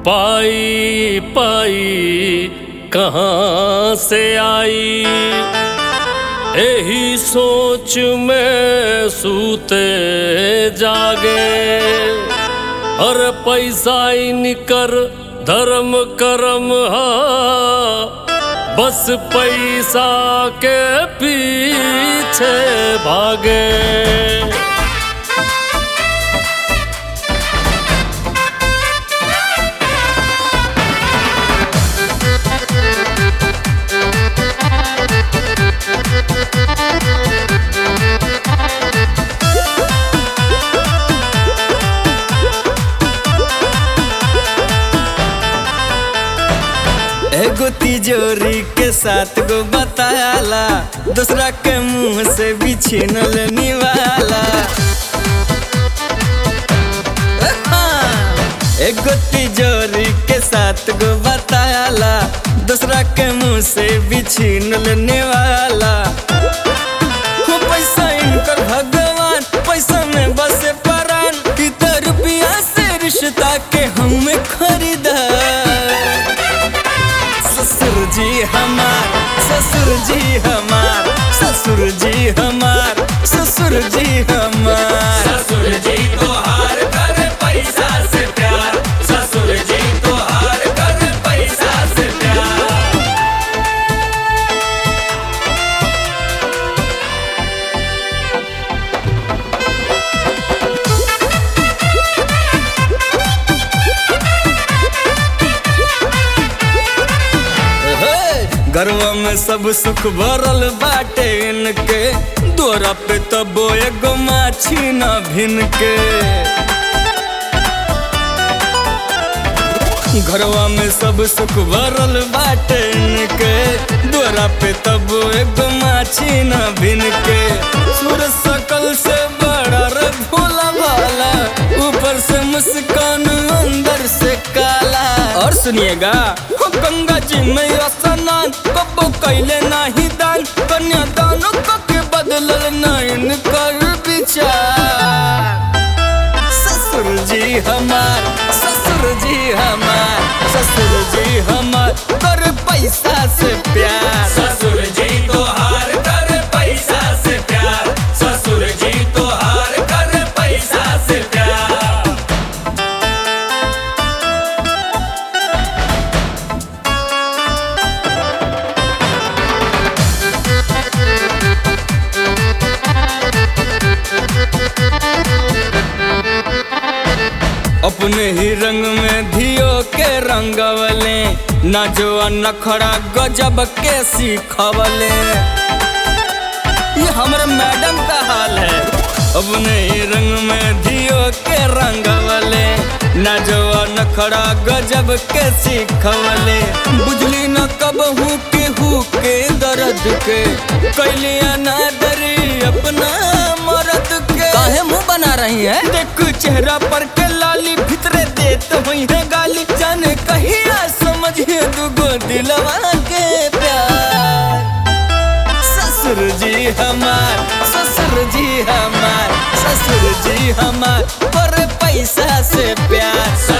पाई पाई कहाँ से आई यही सोच में सूते जागे और पैसा इनकर धर्म करम हा बस पैसा के पीछे भागे एगो तिजोरी के साथ गो बताला दूसरा के मुंह से भी छीनल निवाला एगो तिजोरी के साथ गो बताला दूसरा के मुंह से भी छीनल निवाला हो पैसा इनकर भगवान पैसा में बसे परान इतना रुपया से रिश्ता के हमें खरीदा ससुर जी हमार ससुर जी हमार ससुर जी हमार ससुर जी हमार ससुर जी तो हार कर पैसा से प्यार ससुर जी तो हार कर पैसा से प्यार हे, घरवा में सब सुख भरल बाटे इनके दोरा पे तबो एगो माछी न भिन के घरवा में सब सुख भरल बाटे इनके दोरा पे तबो एगो माछी न भिन के सुर सकल से बड़ा रे भोला भाला ऊपर से मुस्कान अंदर से काला और सुनिएगा हो गंगा जी में स्नान कबो कैले नाही दान कन्या दानों के बदलल नहीं कर विचार ससुर जी हमार ससुर जी हमार ससुर जी हमार कर पैसा से प्यार ससुर जी तो हार कर पैसा से प्यार ससुर जी तो हार कर पैसा से प्यार अपने ही रंग में धियो के रंगवले ना जो नखड़ा गजब के सीखवले ये हमारे मैडम का हाल है अपने ही रंग में धियो के रंगवले ना जो नखड़ा गजब के सीखवले बुझली न कब हूँ के हूँ के दर्द के कैलिया ना डरी अपना मर्द के काहे मुंह बना रही है देख चेहरा पर के लाली भितरे देत हुई है गाली जाने कहिया समझिए दुगो दिलवा के प्यार ससुर जी हमार ससुर जी हमार ससुर जी हमार पर पैसा से प्यार